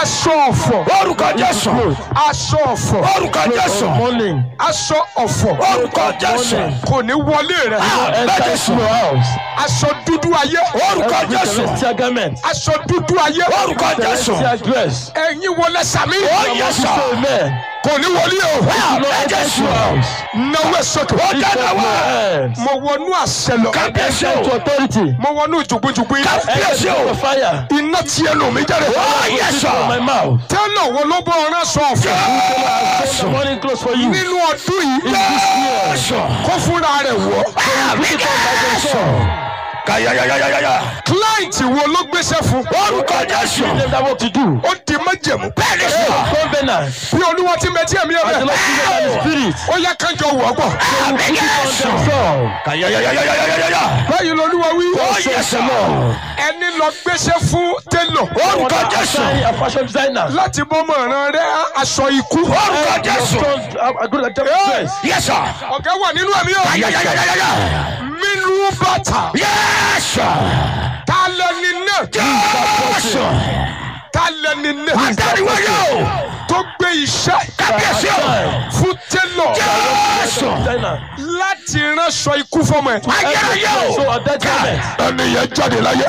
aṣọ ọ̀fọ̀ orúkọ jésù aṣọ ọ̀fọ̀ orúkọ jésù Morning. aṣọ ọ̀fọ̀ orúkọ jésù kò ní wọlé rẹ Enter jésù into your house. aṣọ dúdú ayé orúkọ Every jésù celestial garment. aṣọ dúdú ayé orúkọ jésù Celestial dress. ẹ̀yin wọlé sàmì ó yẹ sọ Amen. kò ní wọlé o Lord, ẹ enter jésù into your house. náwó sókè ó Lift up dáná your wá hands. mo wọnú àṣẹ lọ kábíyèsí Enter into o authority. mo wọnú jùgbùjùgbù iná kábíyèsí Enter o into fire. iná tí ẹnu mi jáde ó yẹ From sọ my mouth. tẹ́lẹ̀ wo ló bọ́ ọ̀rán sọ ọ̀fọ̀ Send the morning clothes for you. In nínú ọdún yìí this year. jésù kó fúnra rẹ̀ wọ̀ àmì jésù kàyàyàyàyàyà client wo ló gbéṣẹ́ fún orúkọ jésù Give them that work to do. ó di májẹ̀mú bẹ́ẹ̀ ni sọ Covenant. bí olúwa ti mẹ́tí ẹ̀mí As the ẹ̀mí Lord gives them the spirit. ó yẹ kájọ wọ̀ pọ̀ àmì Put it on jésù themselves. kàyàyàyàyàyà báyìí lolúwa wí ó yẹ sọ ẹni lọ gbéṣẹ́ fún télọ̀ orúkọ jésù Assign a fashion designer. láti bọ́mọ ìran rẹ aṣọ ikú orúkọ Your jésù sons are are good at jumping Hey. dress. yẹ sọ ọ̀gá wà nínú ẹ̀mí o kàyàyàyàyà mínú bàtà yẹ sọ ta lẹni náà jésù ta lẹni náà àtàríwáyé o tó gbé iṣẹ́ kábíyèsí o fún télọ̀ jésù Designer. láti ránṣọ ikú fọmọ ẹ̀ ayérayé So o at that garment. ẹni yẹn jáde láyé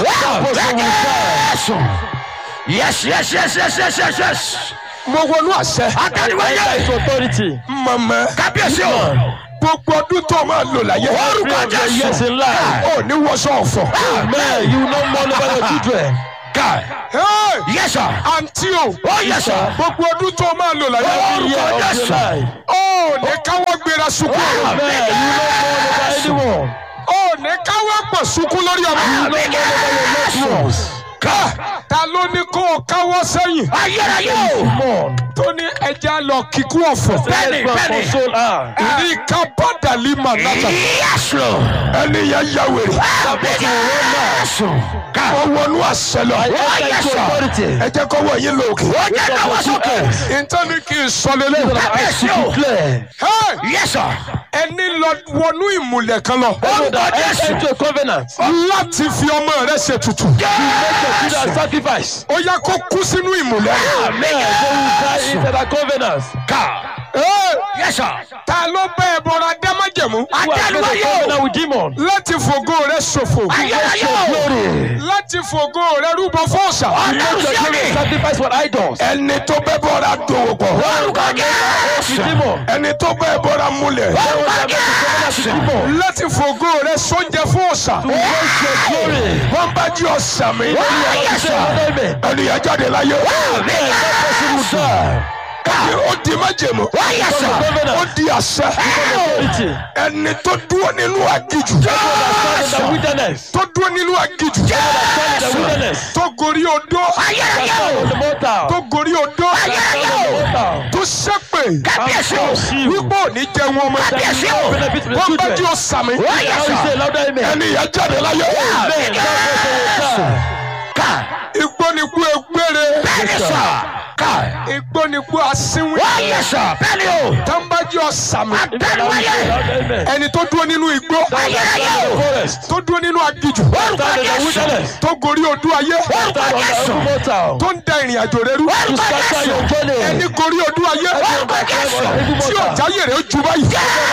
jésù yes yes yes yes yes yes yes mo wọnú àṣẹ àtàríwáyé Enter into authority. mọ̀mọ́ kábíyèsí o gbogbo ọdún tó máa lò láyé orúkọ Three of your years jésù in life. ò ní wọṣọ ọ̀fọ̀ Amen. You will not mourn over your children. ká Hey! yẹ sọ àǹtí o ó yẹ sọ gbogbo ọdún tó máa lò láyé Every year orúkọ of your jésù life. ó ní káwọ́ gbéra sunkún Amen. You will not mourn over anyone. ó ní káwọ́ pọ̀ sunkún lórí ọmọ You will not mourn over your loved ones. ká ta ló ní kó o káwọ́ sẹ́yìn ayérayé o Mourn. tó ní ẹja lọ kíkú ọ̀fọ̀ Bẹ́ẹ̀ni, Let's go and bẹ́ẹ̀ni. console her. ní kábàdàlì mànàtà yẹsù ẹni yẹn yà wèrè yẹsù ká ó wọnú àṣẹ lọ I enter yes, into sir. authority. ẹ jẹ́ kó wọ̀ yín lókè ó jẹ́ náwó sókè ìtàn ní kí n sọ lélẹ̀ I kábíyèsí o declare. yẹsù ẹni lọ wọnú ìmùlẹ̀ kan lọ Everyone that Yes. enter into a covenant. láti fi ọmọ rẹ ṣe tutù Make your children a sacrifice. ó yẹ kó kú sínú ìmùlẹ̀ Amen. They will die into that covenant. ká Hey! yẹsù ta ló bẹ ẹ bọra dámájẹmú Who has made a àtàríwáyé o covenant with demon. láti fògo rẹ ṣòfò ayérayé o Glory. láti fògo rẹ rúbọ fọ́ọ̀ṣà ọlọ́run Make your sí children mi sacrifice for idols. ẹni tó bẹ bọra dòwò pọ̀ orúkọ With jésù demon. ẹni tó bẹ bọra múlẹ̀ orúkọ jésù Demon. láti fògo rẹ sóúnjẹ fọ́ọ̀ṣà To waste your glory. wọ́n bá jí ọ̀sà mi Say amen. ẹni yẹn jáde láyé Amen. That person will die. Ẹni ó di májèmú yẹsù ó di àṣẹ Authority. ẹni tó dúró nínú àgìjù Stand in the wilderness. tó dúró nínú àgìjù Stand in the wilderness. tó gorí odó ayérayé Stand o on the mortar. tó gorí odó ayérayé Stand on the o mortar. tó ṣépè kábíyèsí o wípó ò ní jẹun ọmọ kábíyèsí o Benefit to the wọ́n bá jí children. ọ̀sà mi ó Now yẹsù we say louder amen. ẹni yẹn jáde láyé Amen. That person will die. ká igbó ni kú egbére bẹ́ẹ̀ni sọ ká igbó ni kú asínwín ó yẹsù bẹ́ẹ̀ni o tánbájí ọ̀sà mi àtàríwáyé Louder amen. ẹni tó dúró nínú igbó ayérayé o Forest. tó dúró nínú àgìjù orúkọ Stand in the jésù wilderness. tó gorí odó ayé orúkọ Stand on the jésù every mortar. tó ń da ìrìn àjò rẹ rú To orúkọ scatter jésù your journey. ẹni gorí odó ayé orúkọ jésù Every tí mortar. ọ̀já yèrè ó ju báyìí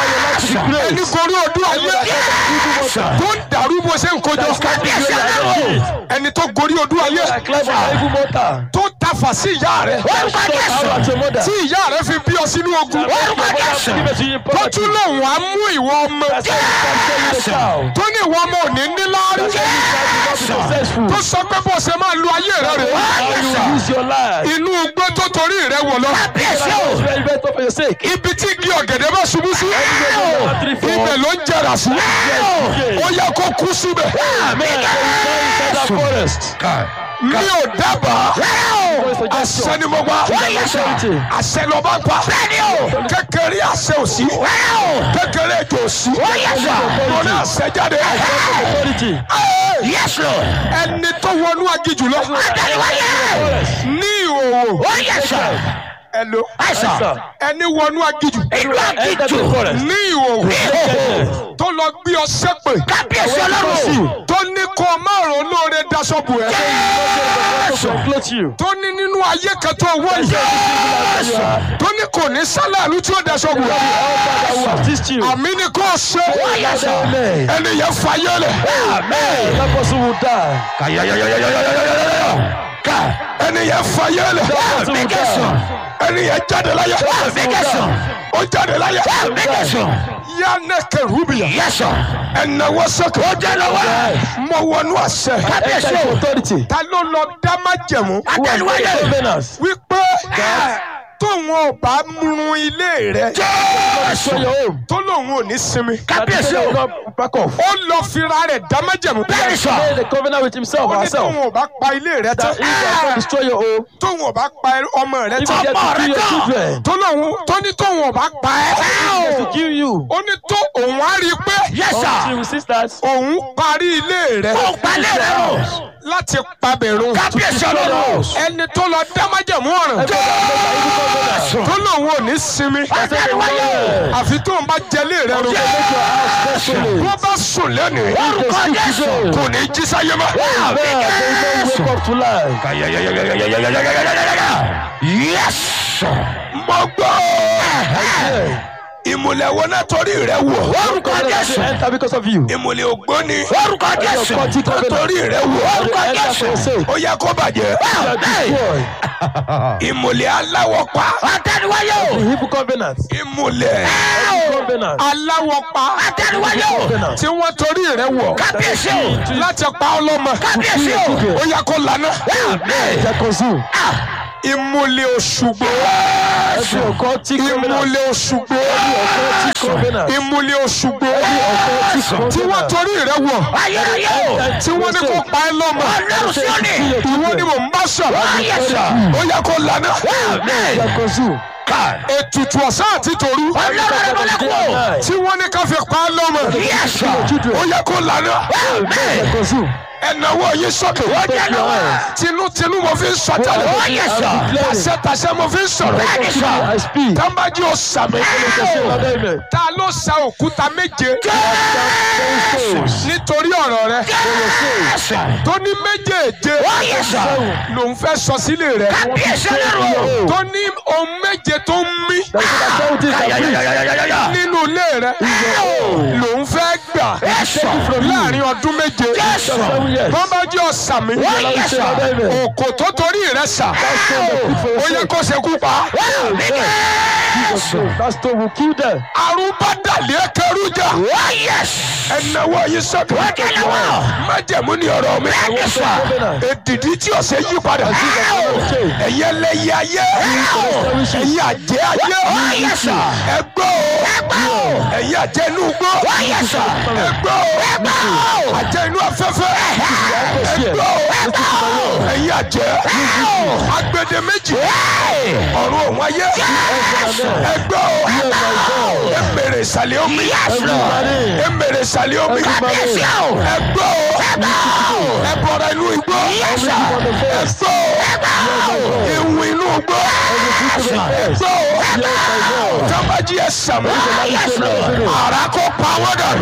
ẹni gorí odó ayé yẹsù tó ń dàrú bó ṣe ń kojọ kábíyèsí ọlọ́run ẹni tó gorí odó ayé I climb on the every mortar. tó tafà sí ìyá rẹ orúkọ jésù Out at your mother. tí ìyá rẹ fi bí ọ sínú ogun orúkọ jésù Give it to you. tó tún lòun á mú ìwọ ọmọ That's why you can tell the child. tó ní ìwọ ọmọ òní níláárí That's why you can be successful. tó sọ pé bó ṣe máa lu ayé rẹ rè How you will use your life. inú igbó tó torí rẹ wọ̀ lọ kábíyèsí o It's very better for your sake. ibi tí igi ọ̀gẹ̀dẹ̀ bá ṣubú sí Number three, four. ibẹ̀ ló ń jẹrà sí ó yẹ kó kú síbẹ̀ Amen. Inside that forest. mi ò dábàá àṣẹ ni mo gbà Authority. àṣẹ ló bá pa kékeré àṣẹ ò sí kékeré ètò ò sí mo ní àṣẹ jáde Authority. yes lord ẹni tó wọnú agijù lọ àtàríwáyé ní ìhòòhò ó yẹsù ẹlò àìsàn Sir. ẹni wọnú agijù ìlú Enter àkìtù the forest. ní ìhòòhò tó lọ gbé ọ sépè kábíyèsí ọlọ́run. tó ní kó o má rò lóore daṣọ bù ẹ To clothe you. tó ní nínú ayé kan tó wọ yìí tó ní kò ní sálàlú tí ó daṣọ bù ẹ I will assist you. àmì ni kò ṣe Amen. ẹni yẹn fayé lẹ That person will die. ẹni yẹn fayé lẹ That person will die. ẹni yẹn jáde láyé ó jáde láyé yanni kẹrùbìyà ẹnáwó sọkè mọ wọnú àṣẹ Enter into authority. ta ló lọ dá májẹ̀mú Who has made covenants? wípé tóun ò bá run ilé rẹ Destroy your home. tó lòun ò ní sinmi That he will not back off. ó lọ fira rẹ̀ dá májẹ̀mú Made a covenant with himself ó or ní tóun herself. ò bá pa ilé rẹ tán That if you are going to destroy your home, tóun ò bá pa ọmọ rẹ if you tán get to kill your children, tó lòun tó ní tóun ò bá pa if ẹ́ he to kill you, ó ní tó òun á rí i pé until you sisters, òun parí ilé rẹ láti pabẹ̀rún ẹni tó lọ dá májẹ̀mú ọ̀ràn tó lòun ò ní sinmi àfi tóun bá jẹlé rẹ ro wọ́n bá sùn lẹ́nu kò ní jí sáyé mọ́. wake up to life. mo gbọ́ ìmùlẹ̀ wo náà torí rẹ wọ̀ Orúkọ Jésù. Enter because of you. ìmùlẹ̀ ògbóni orúkọ jésù Forty covenants. torí rẹ wọ̀ Enter for your sake. ó yẹ kó bàjẹ́ Destroy ìmùlẹ̀ aláwọ̀ pa àtẹnuwáyé o the evil covenants. ìmùlẹ̀ Evil covenants. aláwọ̀ pa àtẹnuwáyé o Covenants. tí wọ́n torí rẹ wọ̀ kábíyèsí o láti pa ọlọ́mọ kábíyèsí o ó yẹ kó lànà They consume. ìmùlẹ̀ òṣùgbò Every occultic covenant. ìmùlẹ̀ òṣùgbò Every occultic covenant. ìmùlẹ̀ òṣùgbò Every occultic tí wọ́n covenant. torí rẹ wọ̀ ayérayé o tí wọ́n ní kó pa ẹ́ lọ́mọ ọlọ́run sí òní ìwọ ni mò ń bá sọ̀rọ̀ ó yẹ kó lànà They consume. ètùtù ọ̀sán àti tòru ọlọ́run rẹ mọ́lẹ́ kú o tí wọ́n ní ká fi pa ẹ́ lọ́mọ yẹ́sù Your children. ó yẹ kó lànà They consume. ẹ̀nàwó yín sókè Take your hands. tinútinú mo fi ń sọ tẹ́lẹ̀ ó yẹ́sù tàṣẹ́tàṣẹ́ mo fi ń sọ̀rọ̀ I speak. tábàjì ò sàmì Amen. ta ló sa òkúta méje Souls. nítorí ọ̀rọ̀ rẹ tó ní méjèèje ó yẹ́sù lòun fẹ́ sọ sílé rẹ kábíyèsí ọlọ́run o tó ní ohun méje tó ń mí That is the seventies that preach. nínú ilé rẹ lòun fẹ́ gbà láàrin ọdún méje Seven years. bọ́mbájú ọ̀sàmì Say amen. òkò tó torí rẹ sà ó yẹ kó ṣekú pa That stone will kill them. arúgbádàlẹ́ kẹrújà ó yẹ́sù ẹnáwó yìí sọ́kè májẹ̀mú ni ọ̀rọ̀ mi Covenant. èdìdí tí ó ṣe yí padà Okay. ẹ̀yẹ lẹ́yẹ ayé ẹ̀yẹ àjẹ́ ayé ẹgbẹ́ o ẹ̀yẹ àjẹ́ inú gbọ́ ẹgbẹ́ o àjẹ́ inú afẹ́fẹ́ ẹgbẹ́ o ẹ̀yẹ àjẹ́ agbede méjì ọ̀run òun ayé ẹgbẹ́ o emèrè ìsàlẹ̀ omi emèrè ìsàlẹ̀ omi ẹgbẹ́ o ẹbọra inú igbó ẹgbẹ́ o ìwìn inú igbó ẹgbẹ́ o tábàjì ẹ sàmù ara kó pa wọ́n dànù.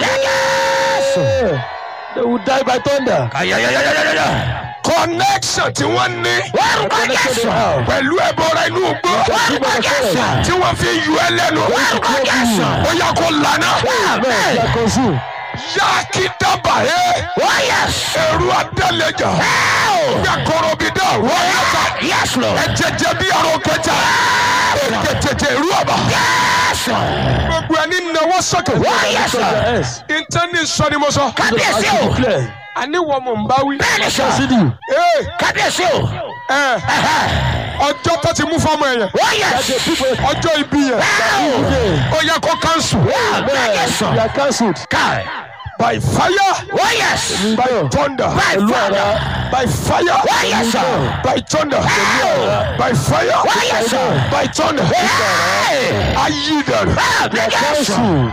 They will die by thunder. connection tí wọ́n ní Connection they have. pẹ̀lú ẹbọra inú igbó tí wọ́n fi yọ ẹ lẹ́nu ó yà kó lànà Amen. They are consumed. yáàkì dábàá ẹ ẹrú adálẹjà gbàkọrọ bí dá rọyàtà ẹjẹjẹ bí àrò kẹjà ẹjẹjẹjẹ irú àbá gbogbo ẹni náwó sókè Lift up your hands. intanet sọ ni mo sọ kábíyèsí I o declare. àní wọ́n mọ̀ ń bá wí. bẹ́ẹ̀ni sọ See you. Ee, kábíyèsí o ẹ, ọjọ́ tó ti mú fọ́mọ yẹn ó That yẹ́sù the people ọjọ́ ibi yẹn today. ó yẹ kó kánṣu Amen. They are cancelled. káì by fire ó yẹ́sù by thunder by fire by fire ó yẹ́sù by thunder by fire ó yẹ́sù by thunder ayé dànù They are cancelled.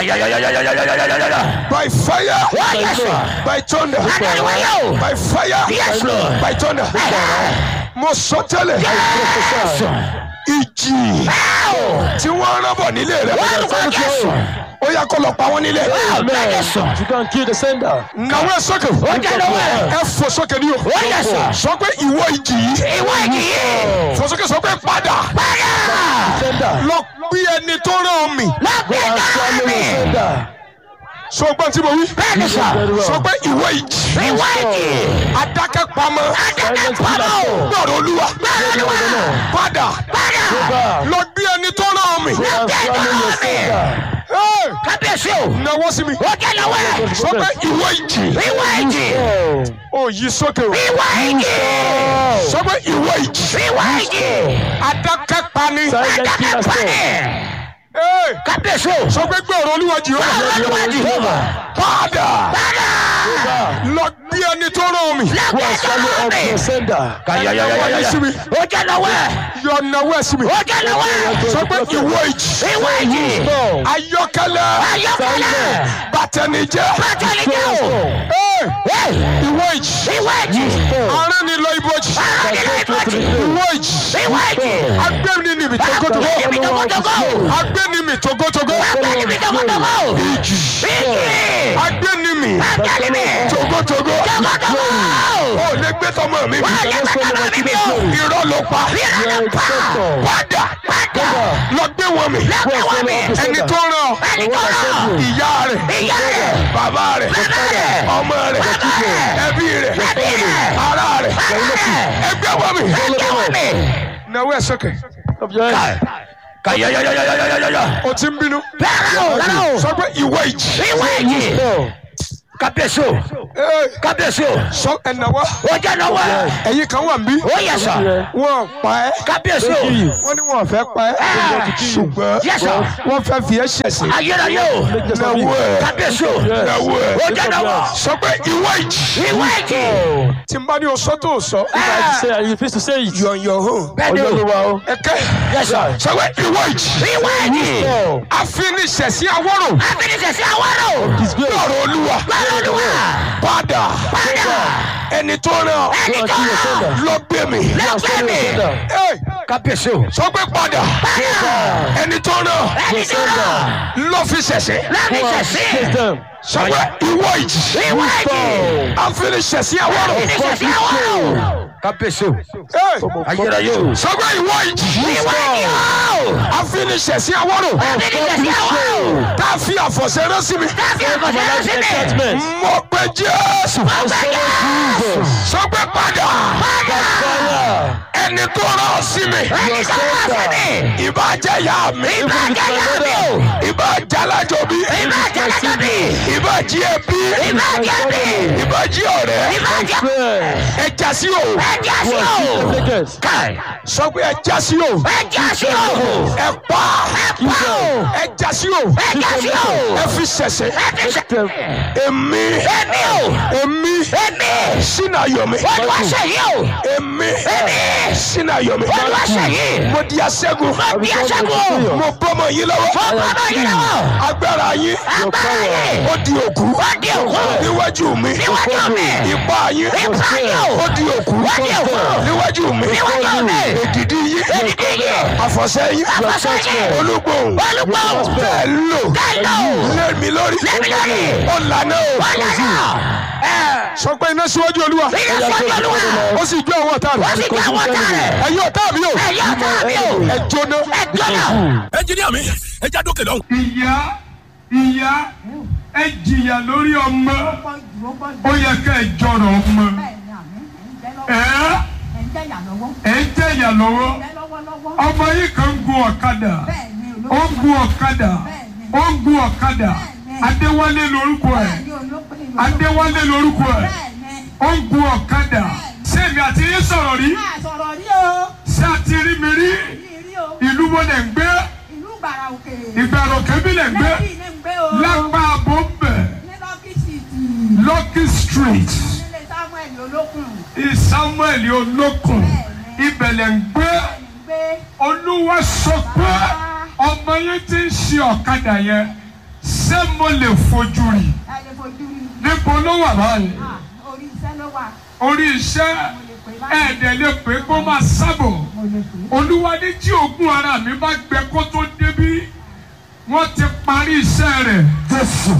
by fire ó yẹ́sù by thunder Adániwáyé o. by fire Yes, Lord. by thunder mo sọ tẹ́lẹ̀ Prophesy. ìjì tí wọ́n rán bọ̀ nílé rẹ̀ orúkọ jésù ó yẹ kó lọ pa wọn nílé. Amen. Yes, sir. You can kill the sender. nàwó ẹ sókè. Ó jẹ́ lọ́wọ́ ẹ̀. ẹ fò sókè ní o. Ó yẹ sà. sọ pé ìwọ ìjì yìí. Ìwọ ìjì yìí. fò sókè sọ pé padà. Padà. Sender. lọ bí ẹni tó rán mi. Go Lọ́gbẹ̀ẹ́ and náà swallow mi. the sender. sọ gbọ́n tí mo wí. Bẹ́ẹ̀ni sà. Very well. sọ pé ìwọ ìjì. Ìwọ ìjì. adákẹ́ pamọ́. Adákẹ́ pamọ́. gbọ́dọ̀ olúwa. Bẹ́ẹ̀ni wà. padà. Padà. Go back. lọ bí ẹni tó rán mi. Go and swallow your sender. Hey, Kábíyèsí o. nawọ́ sí mi. Ó jẹ́ lọ́wọ́ ẹ̀. sọ pé ìwọ ìjì. Ìwọ ìjì. Oh. ó yí sókè o. Ìwọ ìjì. sọ pé ìwọ ìjì. Ìwọ ìjì. adákẹ́ pani. Silent Adákẹ́ killer pani. storm. Hey, Kábíyèsí o. sọ pé gbọ́dọ̀ olúwa jì ó. Olúwa Jehovah. padà. Padà. Go back. lọ bí ẹni tó rán mi. Go and Lọ́gbẹ̀ẹ́ swallow náà up mi. your sender. Nawọ́ sí mi. Ó jẹ́ lọ́wọ́ ẹ̀. yọ nawọ́ sí mi. Ó jẹ́ lọ́wọ́ ẹ̀. sọ pé ìwọ ìjì. Ìwọ ìjì. Storm. ayọ́kẹ́lẹ́. Ayọ̀kẹ́lẹ́. bàtẹnijẹ́. Bàtẹ́lẹ̀ jẹ́ o. Hey, Hey. ìwọ ìjì. Ìwọ ìjì. aránilọ ibojì. Aráàlú ìbòjì. ìwọ ìjì. Ìwọ ìjì. agbẹ́ni ni mi togotogo. Agbẹ́ni mi togotogo. agbẹ́ni mi togotogo. Agbẹ́ni mi togotogo. ìjì. Ìjì. agbẹ́ni mi Agbẹ́ni mi. togotogo. Togotogo. ó lè gbé tọmọ mi mi. Wọ́n yẹ kọ́kọ́rọ́ mi mi o. irọ́ ló pa. You are a dictator. padà. Padà. lọ gbé wọn mi. Lọ́gbẹ̀ẹ́ wọ́n mi. ẹni tó rán Ẹni tó rán. ìyá rẹ̀ Ìyá rẹ̀. bàbá rẹ̀ Bàbá rẹ̀. ọmọ rẹ̀ ẹbí rẹ̀ Ẹbí rẹ̀. ará rẹ̀ ẹgbẹ́ wọn mi. Lọ́gbẹ̀ẹ́ wọ́n mi. nawọ́ ẹ sókè. Of your head. Kàyàyàyàyàyàyàyà. o ti ń bínú. Rárá o, rárá o. sọ pé ìwọ ìjì. Ìwọ ìjì. Storm. Kábíyèsí o. Ee, Kábíyèsí o. sọ ẹnáwó. Ó jẹ́ lọ́wọ́ ẹ̀. ẹ̀yin kan wà ń bí. Ó yẹ sà. wọn pa ẹ́. Kábíyèsí o. Kill you. wọ́n ní wọn fẹ́ pa ẹ́. ṣùgbọ́n Yes, sir. wọ́n fẹ́ fi ẹ́ ṣẹ̀sín. Ayérayé o. nawọ́ ẹ̀ Kábíyèsí o. nawọ́ ẹ̀. Ó jẹ́ lọ́wọ́. sọ pé ìwọ ìjì. Ìwọ ìjì. tí n bá ní o sọ tó o sọ. I have to say, I refuse to say it. yọ̀nyọ̀ hàn. Bẹ́ẹ̀ni o. Olúwa o. ẹ kẹ́. Yes, sir. sọ pé ìwọ ìjì. Ìwọ ìjì. Storm. àfinisẹ̀sí awọ́rò. Abínisẹ̀sí àwárò. Disgrace. lọ́rọ̀ olúwa. Gbọ́dọ̀ Olúwa. padà. Padà. ẹni tó rán Ẹni Go and tó kill your rán. sender. lọ gbé mi. Go and Lọ́gbẹ̀ẹ́ swallow mi. your sender. Hey, Kábíyèsí o. sọ pé padà. Padà. ẹni tó rán Ẹni tó rán. lọ fi ṣẹ̀ṣẹ̀. Lábísẹ̀sí. Chase them. sọ pé ìwọ ìjì. Ìwọ ìjì. àfinisẹ̀sí awọ́rò. Abínisẹ̀sí àwárò. kábíyèsí o Hey, ayérayé o sọ pé ìwọ ìjì. Ìwọ ìjì o. àfinisẹ̀sí awọ́rò. Abínisẹ̀sí àwárò. tá a fi àfọ̀ṣẹ́ rán sí mi. Láti àkọsílẹ̀ sí mi. Enchantment. mo pe jésù. sọ pé padà. Fire. ẹni tó rán sí mi. Ẹni tó rán sí mi. ìbá jẹ́ ìyá mi. Ìbá jẹ́ ìyá mi o. ìbá jẹ́ alájọbí. Ìbá jẹ́ alájọbí. ìbá jí ẹbí. Ìbá jẹ́ mi. ìbá jí ọ̀rẹ́. Ìbá jẹ́ Prayer. ẹ já sí o. ẹja sí o. Leviticus. Káì. sọ pé ẹ já sí o. Ẹja sí o. ẹ pa. Ẹ pa o. ẹ já sí o. Ẹja sí o. ẹ fi ṣẹ̀ṣẹ̀. Ẹ fi ṣe. Them. èmi. Èmi o. èmi. Èmi. sínú ayọ̀ mi. Olúwa ṣe yìí o. èmi. Èmi. sínú ayọ̀ mi. Olúwa ṣe yìí. mo di aṣẹ́gun. Mo di aṣẹ́gun. mo bọ́mọ yín lọ́wọ́. Mo bọ́ ọmọ yìí lọ́wọ́. agbára yín. Agbára yìí. ó di òkú. Ó di òkú. níwájú mi. Níwájú mi. ipá yín. Ipá yín o. ó di òkú. Ó di òkú. níwájú mi. Níwájú mi. èdìdí yín. Èdìdí yín. àfọ̀ṣẹ́ yín. Àfọ̀ṣẹ́ yín. olúgbòhùn. Olúgbòhùn. bẹ́ẹ̀ lò. Bẹ́ẹ̀ lò. lé mi lórí. Lé mi lórí. ó lànà o. Ọlọ́run. sọ pé iná síwájú olúwa. Ilé sọ́jú Olúwa. ó sì jó àwọn ọ̀tá Ó rẹ̀. sì jẹ́ àwọn ọ̀tá rẹ̀. ẹ̀yin ọ̀tá mi o. Ẹ̀yin ọ̀tá mi o. ẹ jóná. Ẹ gbọ́dọ̀. ẹnjiníà mi ẹ já dókè lọ́hùn. ìyá ìyá ẹ jìyà lórí ọmọ ó yẹ ká ẹ jọrọ ọmọ ẹ ẹ ń jẹyà lọ́wọ́ ọmọ yìí kan ń gun ọ̀kadà ó ń gun ọ̀kadà ó ń gun ọ̀kadà adéwálé lórúkọ ẹ adéwálé lórúkọ ẹ ó ń gun ọ̀kadà sẹ́mi àti yín sọ̀rọ̀ rí sọ̀rọ̀ rí o ṣé àti rí mi rí yìí rí o ìlú wo lẹ̀ ń gbé ìlú gbàrà òkè ìgbàrò kébí lẹ̀ ń gbé lẹ́yìn ní ń gbé o lápá abọ́mbẹ̀ ní lọ́kìsì tì Lucky Street nílé samuel olókùn Samuel olókun ibẹ̀lẹ̀ ń gbé ní ń gbé olúwa sọ pé ọmọ yẹn ti ń ṣe ọ̀kadà yẹn ṣé mo lè fojú rí ẹ lè fojú rí níbo ló wà báyìí Ah, orí iṣẹ́ ló wà orí iṣẹ́ mo lè pè báyìí ẹ̀ẹ́dẹ̀ lè pé kó máa sábọ̀ mo lè pè olúwa ní tí oògùn ara mi bá gbẹ kó tó débí wọ́n ti parí iṣẹ́ rẹ̀ Jésù.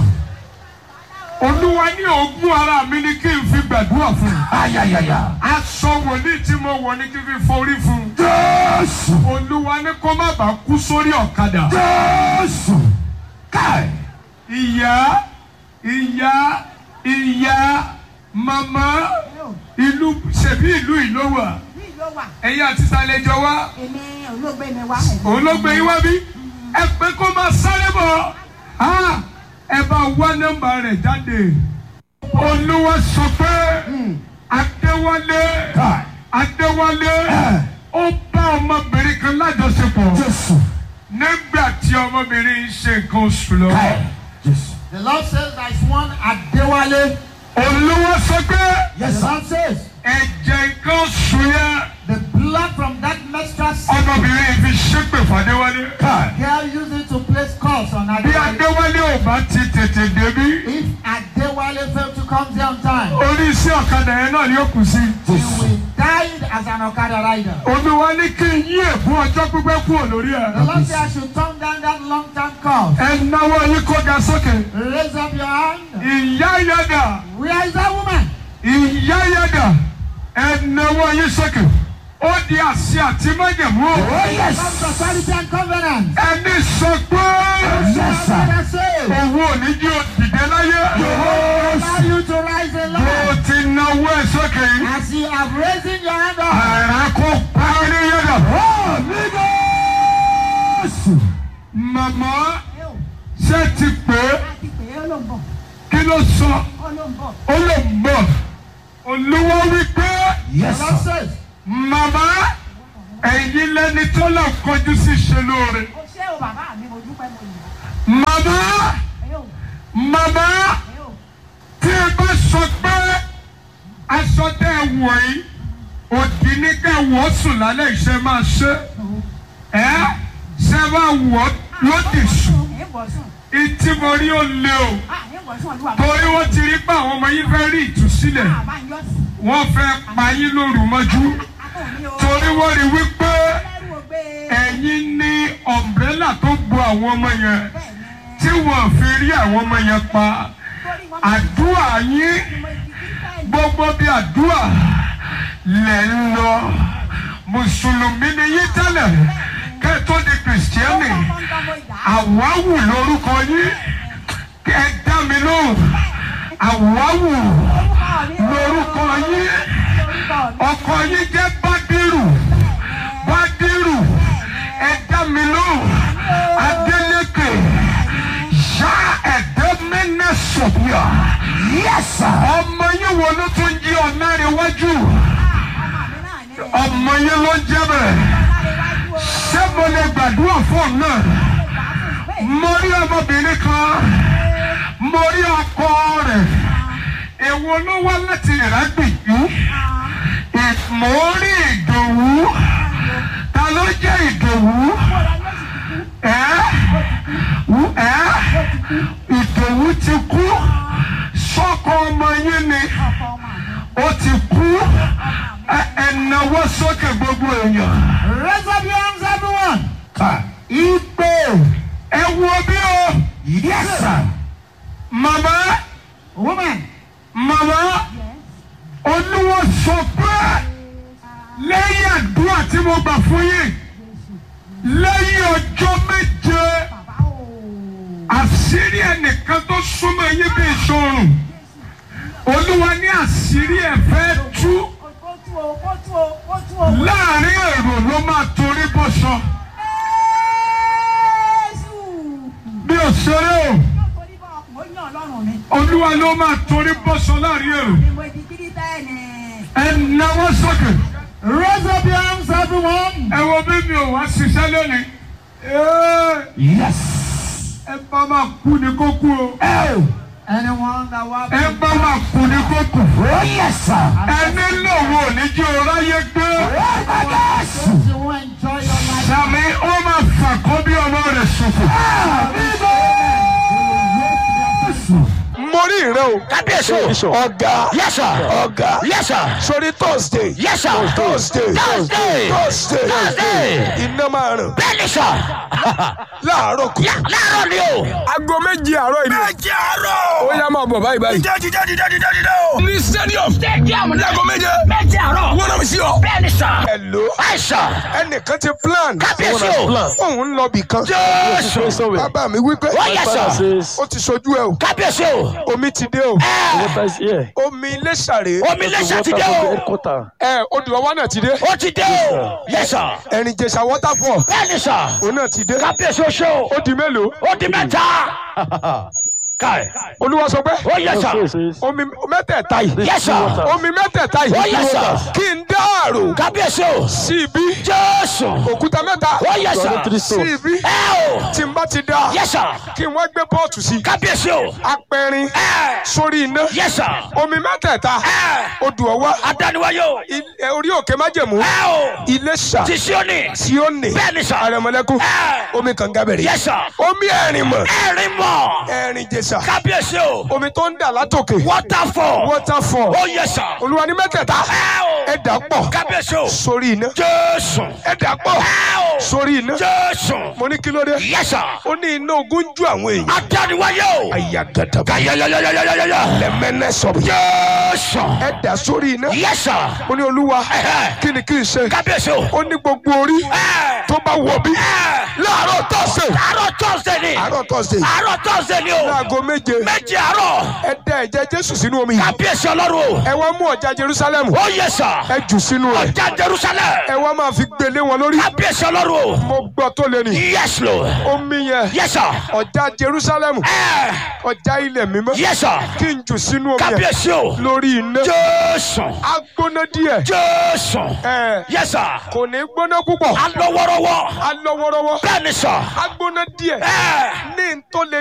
olúwa ní ogún ara mi ni kí n fi gbàdúrà fún un Ayayaya. aṣọ wòlíì tí mo wọ̀ ni kí n fi forí fún un Jésù. olúwa ní kó má bàa kú sórí ọ̀kadà Jésù. Káì. ìyá ìyá ìyá màmá ìlú ṣèbí ìlú ìlú wà bí ló wà ẹ̀yin àti sàlẹ̀jọ wa èmi olóògbé mi wá. òun ló gbé yín wá bí ẹ pé kó máa sáré bọ̀ á ẹ bá wá nọ́mbà rẹ̀ jáde olúwa sọ pé adéwálé Káì. adéwálé ó bá ọmọbìnrin kan lájọṣepọ̀ Jésù. nígbà tí ọmọbìnrin ń ṣe nǹkan oṣù lọ. Káì. Jésù. The Lord says there is one Adewale. olúwa sọ pé The Lord says ẹ̀jẹ̀ nǹkan oṣù yẹn the blood from that menstrual cycle, ọmọbìnrin yìí fi ṣépè fàdéwálé. Káì. girl used it to place calls on bí Adewale. adéwálé ò bá ti tètè débí If Adewale failed to come there on time, orí iṣẹ́ ọ̀kadà yẹn náà ni ó kù sí. he will die as an Okada rider. olúwa ní kí n yí ègún ọjọ́ pípẹ́ kúrò lórí The ẹ̀. Lord said I should turn down that long-term call. ẹ náwó yín kó ga sókè. Raise up your hand. ìyá yàdà Where is that woman? ìyá yàdà ẹ náwó yín sókè. ó di àṣẹ àti májèmú o. Oh yes. From authority and covenant. ẹni sọ pé Yes sir. I say, owó ò ní jí o dìde láyé. allow you to rise in bó life. o ti náwó ẹ sókè yìí. As you have raised your hand up, àrà kó pa ní yàdà. Jésù. màmá ṣé ti pè é láti pè é ó ló ń bọ̀ kí ló sọ ó ló ń bọ̀ ó lè bọ̀ olúwa wípé Yes the Lord sir. says, màmá ẹ̀yin lẹni tó lọ kọjú sí ṣe lóore. ó ṣé o bàbá mi mo dúpẹ́ mo yìn ọ́ màmá ẹ yóò màmá ẹ yóò tí ẹ bá sọ pé aṣọ tẹ ẹ wọ̀ yìí òdì ní ká wọ̀ sùn lálẹ́ ìṣe máa ṣe ẹ ṣe máa wọ̀ lódì sùn ẹ bọ̀ sùn ìtì mo rí ó lé o à ẹ bọ̀ sùn olúwa torí wọ́n ti rí pé àwọn ọmọ yín fẹ́ rí ìtúsílẹ̀ àbá ń yọ sí wọ́n fẹ́ pa yín lóru mọ́jú akọ̀ mi o torí wọ́n rí wípé ẹlẹ́rù ò gbé ẹ̀yin ní ọ̀mbrẹ́là tó bo àwọn ọmọ yẹn bẹ́ẹ̀ ni tí wọ́n fi rí àwọn ọmọ yẹn pa torí wọn àdúrà yín mo ti kí bẹ́ẹ̀ ni gbogbo bí àdúrà lẹ̀ ń lọ mùsùlùmí ni yín tẹ́lẹ̀ kẹ́ tó di kìrìsìtẹ́nì ọmọ ń gbọ́ mo ìdá àwáwù lórúkọ yín ẹ dá mi lóhùn àwáwù orúkọ mi lórúkọ yín orúkọ mi ọkọ yín jẹ́ bádìrù bádìrù ẹ dá mi lóhùn adélékè yá ẹ̀dẹ́ mẹ́nẹ́ sọ̀bíà Yes sir. ọmọ yín wo ló tún jí ọ̀nà rẹ̀ wájú ọmọ mi náà ní ẹ̀ ọmọ yín ló ń jẹ́ bẹ́ẹ̀ láríwájú o ṣé mo lè gbàdúrà fún ọ náà bẹ́ẹ̀ mo rí ọmọbìnrin kan mo rí ọkọ rẹ̀ èwo ló wá láti ìrágbìjú mo rí ìdòwú ta ló jẹ́ ìdòwú ẹ́ wú- ẹ́ ìdòwú ti kú sọ́kọ ọmọ yín ni ó ti kú ẹ ẹ náwó sókè gbogbo èèyàn raise up your hands, everyone. Káì. Igbe. ẹ wo bí o Yes sir. màmá Woman, màmá olúwo sọ pé lẹ́yìn àdúrà tí mo gbà fún yín lẹ́yìn ọjọ́ méje bàbá o àṣírí ẹnìkan tó súnmọ́ yín bí ìṣòro olúwa ní àṣírí ẹ̀ fẹ́ tú ó tú o ó tú o ó tú o. láàrin èrò ló máa torí bọ́sọ Jésù. bí òṣèré o yóò torí bọ́ ọkùnrin ó yàn ọlọ́run mi. olúwa ló máa torí bọ́sọ láàrin èrò ni mo di kírísítẹ́nì. ẹ náwó sókè raise up your hands, everyone. ẹ wo bí mi ò wá ṣiṣẹ́ lónìí Ee, Yes. ẹ bá máa kú ni kó kú o Oh. Anyone that will ẹ bá máa kú ni kó kú Oh yes sir. ẹni lòun ò ní jẹ́ ọ̀ráyé gbé Jésù. you will enjoy your life. sàmì ó máa fà kó bí ọmọ rẹ̀ ṣòfò. Jésù. mo rí ìran o kábíyèsí o. Bishop. ọ̀gá yes sir. ọ̀gá yes sir. sórí thursday yes sir. thursday Thursday. thursday Thursday. iná máa ràn bẹ́ẹ̀ni sà. láàárọ̀ kù. Yá- láàárọ̀ ni o. aago méjì àárọ̀ ìlú. méje àárọ̀. ó yá máa bọ̀ báyìí báyìí. dídé dídé dídé dídé dídé o. ní stadium. stadium náà. láago méje. méje àárọ̀. wọ́n náà mi sí ọ. bẹ́ẹ̀ni sà. hello àìsà. ẹnìkan ti plan kábíyèsí o. Plan. òun ń lọ bì kan. jésù. Pray somewhere. bàbá mi wí pé ó yẹ Father sà. says, ó ti sojú ẹ o kábíyèsí o. omi ti dé o ẹ water is here. omi ilé sàré omi The lẹ́sà ti water dé from the o. headquarter. ẹ odò ọwọ́ náà ti dé ó ti dé o. yẹ sà. ẹ̀rìn jẹ̀sà waterfall bẹ́ẹ̀ni sà. òun náà ti dé kábíyèsí o ṣe o. ó di mélòó ó di mẹ́ta. káì. olúwa sọ pé ó yẹ sà. Pray says, omi mẹ́tẹ̀ẹ̀ta yìí Yes, sir. water. omi mẹ́tẹ̀ẹ̀ta ó yìí yẹ sà. kí n dáàrò kábíyèsí o. sí ibi jésù. òkúta mẹ́ta ó yẹ sà. Three sí stones. ibi ẹ o. tí n bá ti dá yẹ sà. kí n wá gbé pọ́ọ̀tù sí kábíyèsí o. apẹ̀rin ẹ. sórí iná yẹ sà. omi mẹ́tẹ̀ẹ̀ta ẹ. odò ọwọ́ adániwáyé o. ilé- orí òkè májèmú ẹ o. ilé sà ti Síónì. tí ó nì bẹ́ẹ̀ni sà. àrẹ̀mọ̀lẹ́kùn ẹ. omi kànga bẹ̀rẹ̀ yẹ sà. omi ẹ̀rìn mọ̀ ẹ̀rín mọ̀. ẹ̀rìn jẹ̀sà kábíyèsí o. omi tó ń dà látòkè waterfall. waterfall ó yẹ sà. olúwa ní mẹ́tẹ̀ẹ̀ta ẹ o. ẹ dà pọ̀ kábíyèsí o. sórí iná jésù. ẹ dà pọ̀ ẹ o. sórí iná jésù. mo ní kí ló dé yẹ sà. ó ní iná ogun ju àwọn èèyàn adániwáyé o. àyà gàdàbà yayayayayayaya. lẹ́mẹ́nẹ́ sọ̀rọ̀ jésù. ẹ dà sórí iná yẹ sà. ó ní olúwa Ẹ̀hẹ́. kí ni kí n ṣe kábíyèsí o. ó ní gbogbo orí ẹ. tó bá wọ bí ẹ. láàárọ̀ tọ́sẹ̀ àárọ̀ tọ́sídẹ̀ẹ́ ni. àárọ̀ tọ́sẹ̀ àárọ̀ tọ́sídẹ̀ẹ́ ni o. láago méje méjì àárọ̀. ẹ dà ẹ̀jẹ̀ jésù sínú omi yìí kábíyèsí ọlọ́run o. ẹ wá mú ọ̀já jerusalem ó yẹ sà. ẹ jù sínú rẹ̀ ọjà jerusalem. ẹ wá máa fi gbélé wọn lórí kábíyèsí ọlọ́run o. mo gbọ́ tó lé ní yes lord. omi yẹn yes sir. ọ̀já jerusalem ẹ. ọ̀já ilẹ̀ mímọ́ yes sir. kí n jù sínú omi yẹn kábíyèsí o. lórí iná jésù. agbóná díẹ̀ jésù. ẹ yes sir. kò ní gbóná púpọ̀ alọ́wọ́rọ́wọ́. alọ́wọ́rọ́wọ́ bẹ́ẹ̀ ni sà. agbóná díẹ̀ ẹ. ní n tó lè